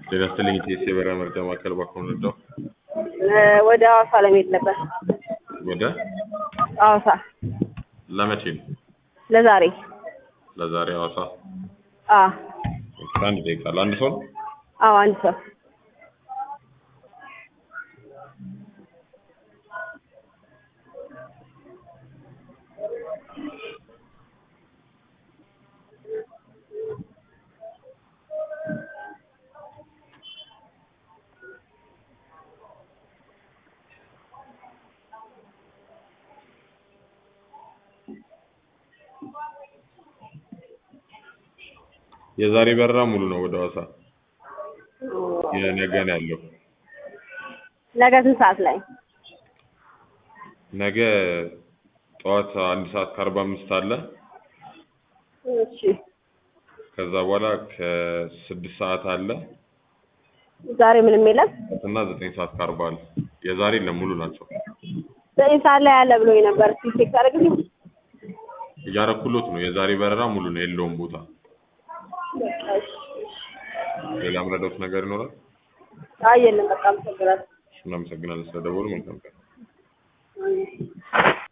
ጤና ይስጥልኝ ኢቲኤስ የበረራ መረጃ ማዕከል ባኮን ረዳው ወደ ሐዋሳ ለመሄድ ነበር። ወደ ሐዋሳ ለመቼ ነው? ለዛሬ። ለዛሬ ሐዋሳ አ አንድ ደቂቃ ለአንድ ሰው ነው? አዎ አንድ ሰው የዛሬ በረራ ሙሉ ነው ወደ ሐዋሳ። የነገ ነው ያለው። ነገ ስንት ሰዓት ላይ? ነገ ጠዋት አንድ ሰዓት ከአርባ አምስት አለ። እሺ ከዛ በኋላ ከስድስት ሰዓት አለ ዛሬ ምንም የለም። እና ዘጠኝ ሰዓት ከአርባ አለ። የዛሬ የለም ሙሉ ናቸው። ዘጠኝ ሰዓት ላይ አለ ብሎኝ ነበር። እስኪ ቼክ ታደርግልኝ? እያረኩሎት ነው። የዛሬ በረራ ሙሉ ነው፣ የለውም ቦታ። በቃ እሺ። ሌላ ምረዳውት ነገር ይኖራል? አይ የለም በቃ አመሰግናለሁ። እናመሰግናለን ስለደወሉ። መልካም ቀን። አይ